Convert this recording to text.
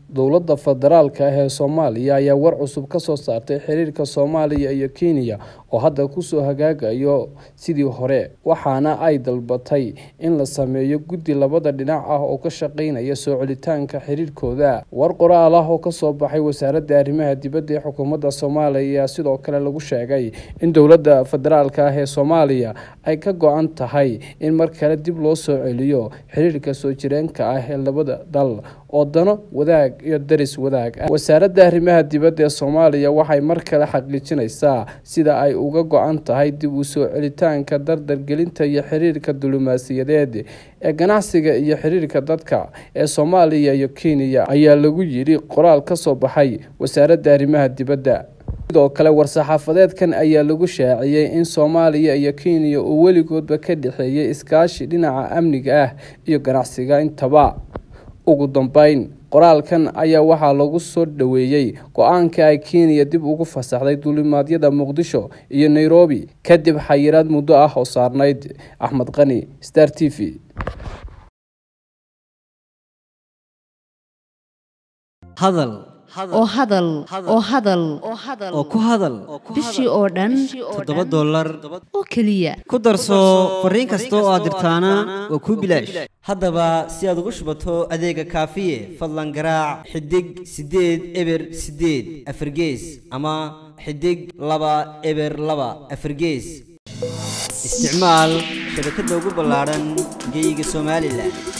dowladda federaalka ah ee soomaaliya ayaa war cusub ka soo saartay xiriirka soomaaliya iyo kenya oo hadda kusoo hagaagayo sidii hore waxaana ay dalbatay in la sameeyo guddi labada dhinac ah oo ka shaqeynaya soo celitaanka xiriirkooda war qoraal ah oo kasoo baxay wasaaradda arrimaha dibadda ee xukuumadda soomaaliya sidoo kale lagu sheegay in dowladda federaalka ah ee soomaaliya ay ka go-an tahay in mar kale dib loo soo celiyo xiriirka soo jireenka ah ee labada dal oo dano wadaag iyo daris wadaag ah wasaaradda arrimaha dibadda ee soomaaliya waxay mar kale xaqiijinaysaa sida ay uga go-an tahay dib u soo celitaanka dardargelinta iyo xiriirka diblomaasiyadeed ee ganacsiga iyo xiriirka dadka ee soomaaliya iyo kenya ayaa lagu yidhi qoraal ka soo baxay wasaaradda arrimaha dibadda sidoo kale war-saxaafadeedkan ayaa lagu shaaciyey in soomaaliya iyo kenya uu weligoodba ka dhexeeyay iskaashi dhinaca amniga ah iyo ganacsiga intaba ugu dambeyn qoraalkan ayaa waxaa lagu soo dhoweeyey go-aanka ay kenya dib ugu fasaxday duulimaadyada muqdisho iyo nairobi kadib xayiraad muddo ah oo saarnayd axmed qani star t v hadal oo hadal oo hadal oo ku hadal bishii oo dhan toddoba dollar oo keliya ku darso fariin kasta oo aad dirtaana waa kuu bilaash haddaba si aad ugu shubato adeega kaafiye fadlan garaac xidig siddeed eber siddeed afargees ama xidig laba eber laba afargees isticmaal shabakadda ugu ballaadhan geeyiga somalilan